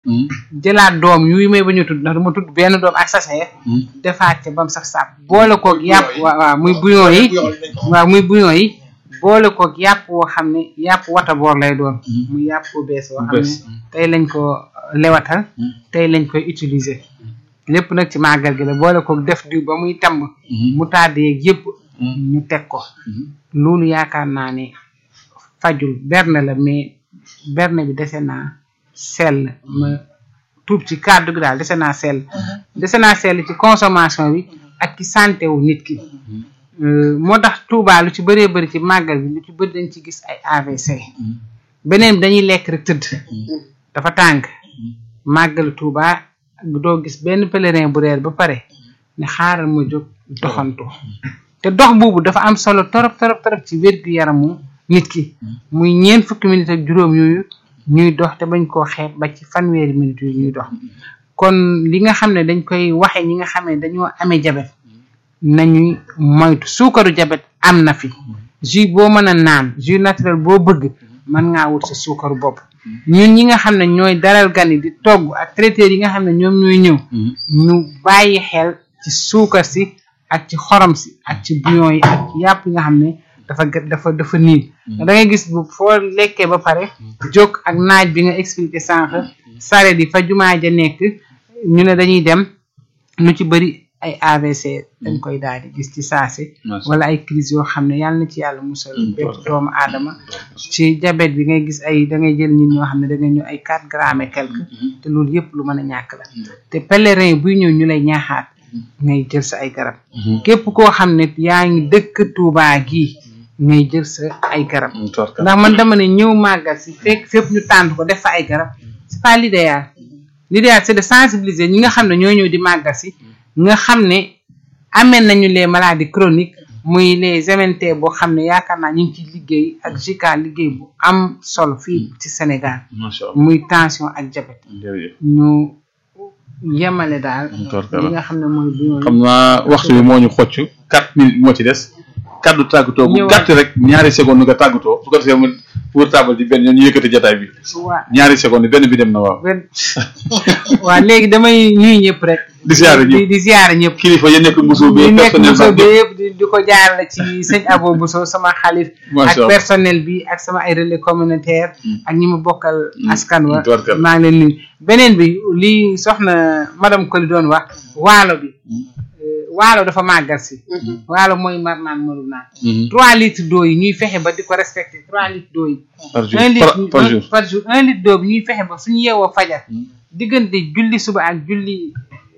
jëlaat doom yuy may ba ñu tudd ndax dama tudd benn doom ak sachet defaat ca bam sax sàpp boole koog yàpp waaw waaw muy bouillon yi waaw muy bouillon yi boole koog yàpp woo xam ne yàpp wata boor lay doon muy yàpp bu bees woo xam ne tey lañ ko lewatal tey lañ koy utiliser lépp nag ci màggal gi la boole koog def diw ba muy tamb mu tàdde yeeg yëpp ñu teg ko loolu yaakaar naa ne fajul berne la mais berne bi dese naa sell ma tuub ci kàddu gi daal dese naa sell dese naa sell ci consommation bi ak ci santé wu nit ki moo tax Touba lu ci bëree bëri ci màggal bi lu ci bëri dañ ci gis ay AVC beneen bi dañuy lekk rek tëdd dafa tàng màggalu Touba doo gis benn pèlerin bu reer ba pare ne xaaral ma jóg doxantu te dox boobu dafa am solo torop torop torop ci wér gu yaramu nit ki muy ñeent fukki minutes ak juróom yooyu ñuy dox te bañ koo xeeb ba ci fanweeri minutes yu ñuy dox kon li nga xam ne dañ koy waxe ñi nga xam ne dañoo amee jabet nañuy moytu suukaru jabet am na fi jus boo mën a naan jus naturel boo bëgg mën ngaa wut sa suukaru bopp ñun ñi nga xam ne ñooy dalal gan yi di togg ak traiteurs yi nga xam ne ñoom ñooy ñëw ñu bàyyi xel ci suukar si ak ci xorom si ak ci bouillon yi ak ci yàpp yi nga xam ne dafa dafa dafa niin da ngay gis bu foo lekkee ba pare jóg ak naaj bi nga expliqué sànq sare di fa jumaa ja nekk ñu ne dañuy dem lu ci bëri ay AVC dañ koy daal di gis ci saasi wala ay crise yoo xam ne yàlla na ci yàlla musal bépp doomu aadama ci diabète bi ngay gis ay da ngay jël ñun ñoo xam ne da ngay ñëw ay quatre grammes et quelque te loolu yëpp lu mën a ñàkk la te pèlerin buy ñëw ñu lay ñaaxaat ngay jël sa ay garab képp koo xam ne yaa ngi dëkk Touba gii ngay jël sa ay garab ndax man dama ne ñëw màggal si fekk fépp ñu tànn ko def fa ay garab c'est pas l'idéal l'idéal c'est de sensibiliser ñi nga xam ne ñoo ñëw di màggal si nga xam ne amee nañu les maladies chroniques muy les MNT boo xam ne yaakaar naa ñu ngi ci liggéey ak JICA liggéey bu am solo fii ci Sénégal muy tension ak diabète ñu yemale daal li nga xam ne mooy bu xam naa waxtu bi moo ñu xocc quatre minutes moo ci des kaddu tàggatoo bu gàtt rek ñaari seconde nga tàggatoo su ko defee mu pour table di benn ñu yëkkati jotaay bi ñaari seconde benn bi dem na waaw waaw léegi damay nuyu ñëpp rek di ziare ñëpp di ziare ñëpp kilifa yi nekk Mbuso bi ñu nekk personnel Mbuso bi bi yëpp di di ko jaarale ci sëñ Abo Mbuso sama xalif Macha ak Allah. personnel bi ak sama ay relais communautaire ak ñi ma bokkal askan wa tubarkalla. maa ngi leen nuyu beneen bi li soxna madame Koli doon wax waalo bi euh, waalo dafa màggal si waalo mooy mar naan mënu naan trois litres d'eau yi ñuy fexe ba di ko respecté trois litres d'eau yi par jour un litre par par jour par jour un litre d'eau bi ñuy fexe ba suñu yeewoo fajar diggante julli suba ak julli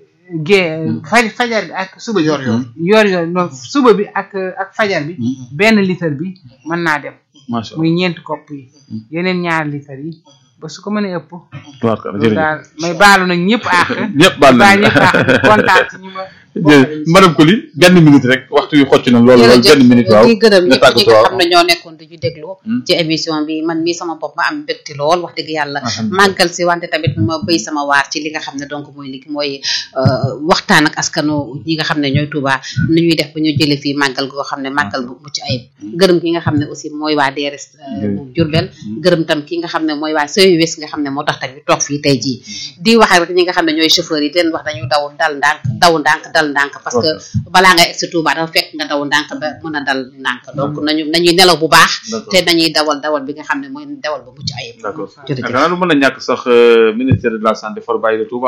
gée faj fajar bi ak suba bi yor yor. yor yor non suba bi ak ak fajar bi benn litre bi mën naa dem macha allah muy ñeenti kopp yi yeneen ñaari litre yi ba su ko mënee ëpp tubarkalla loolu jërëjëf daal may baalu nag ñëpp àq ñëpp baal baa nañ ñëpp àq di kontaan ci ñi ma jërëjëf madame Koli benn minute rek waxtu yu xocc na loolu loolu benn minute waaw di gërëm nga ñëpp ñi tàggatoo nga waaw xam ne ñoo nekkoon di ñu déglu ci émission bi man mii sama bopp ma am mbégte lool wax dëgg yàlla Alhamdulillah. màggal si wante tamit ma béy sama waar ci li nga xam ne donc mooy li mooy euh, waxtaan ak askanu ñi nga xam ne ñooy Touba nu ñuy def ba ñu jële fii màggal goo xam ne màggal bu mucc ayib gërëm ki nga xam ne aussi mooy waa DRS euh, bu Diourbel gërëm tam ki nga xam ne mooy waa CES nga xam ne moo tax tamit toog fii tey jii di wax rek ñi nga xam ne ñooy chauffeur yi di leen wax dañu daw dal ndànk daw ndànk dal ndànk parce que balaa ngay egg si Touba dafa fekk nga daw ndànk ba mën a dal ndànk donc nañu nañuy nelaw bu baax D'accord. te nañuy dawal dawal bi nga xam ne mooy dawal bu mucc ayib d'accord jërëjëf xanaa du mën a ñàkk sax euh, ministère de la santé for bàyyi la Touba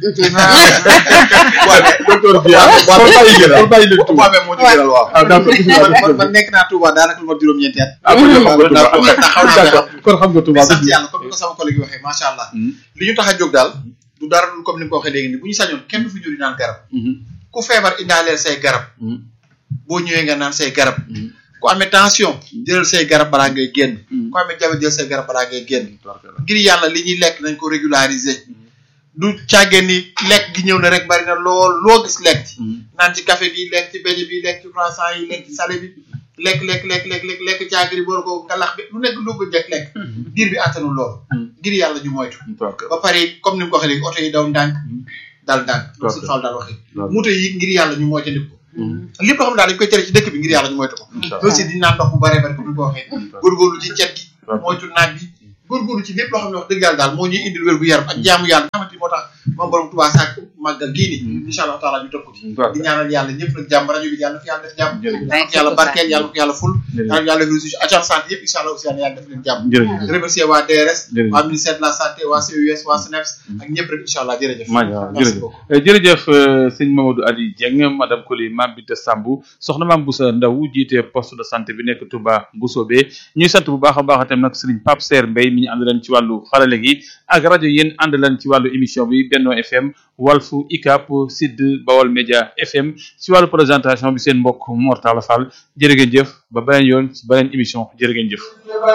docteur bi ah for bàyyi leen for bàyyi leen Touba moo ñu gënal waaw. ah d'accord man man man nekk naa Touba daanaka lu ma juróom-ñeenti at. ah kon xam nga ndax Touba ndax xaw naa d'accord kon xam nga Touba mais sant yàlla comme ni ko sama collègue yi waxee macha allah. li ñu tax a jóg daal du dara lu comme ni nga ko waxee léegi nii bu ñu sañoon kenn du fi ñëw di naan garab. ku feebar indaaleel say garab. boo ñëwee nga naan say garab. ku amee tension jëlal say garab balaa ngay génn. ku amee diabète jël say garab balaa ngay génn. ngir yàlla li ñuy lekk nañ ko régulariser. du càggee ni lekk gi ñëw na rek bari na lool loo gis lekk ci. naan ci café bi lekk ci beñe bi lekk ci croissant yi lekk ci salé bi lekk lekk lekk lekk lekk lekk caagiri boor ko ngalax bi lu nekk lu ko jekk lekk biir bi àttanul lool ngir yàlla ñu moytu ba pare comme ni mu ko waxee léegi oto yi daw ndànk dal ndànk si xaw daal waxee moto yi ngir yàlla ñu moytandiku ko lépp loo xam ne daal dañ koy tere ci dëkk bi ngir yàlla ñu moytu ko loolu si di naan ndox bu bare bari comme ni ko waxee góorgóorlu ci cet gi moytu naaj bi góorgóorlu ci lépp loo xam ne wax dëgg yàlla daal moo ñuy indil wér gu yaram ak jaamu yàlla nga xamante ni moo tax moom borom Tuubaa sàkk màggal gii nii incha allah taala ñu topp ci di ñaanal yàlla ñëpp nag jàmm rajo bi yàlla na fi yàlla def jàmm yàlla na ko yàlla barkeel yàlla na ko yàlla ful yàlla na yàlla fi agent santé yëpp incha allah aussi yàlla def leen jàmm jërëjëf remercier waa DRS Jërëjëf. waa ministère de la santé waa CUS waa SNEPS ak ñëpp rek incha allah jërëjëf macha allah Merci jërëjëf beaucoup. Eh, jërëjëf euh, sëñ Mamadou Ali Dieng madame Koli Mame Binta Sambou soxna Mame Boussa Ndaw jiite poste de santé bi nekk Touba Mboussobé ñuy sant bu baax a baax itam nag sëriñ Pape Serre Mbaye mi ñu ànd leen ci wàllu xarale gi ak rajo yéen ànd leen ci wàllu émission bi Benno FM Walfu ICAP Sud Bawol Média FM ci wàllu présentation bi seen mbokk Mor Talla Fall jërë ngeen jëf ba beneen yoon ci beneen émission jërë ngeen jëf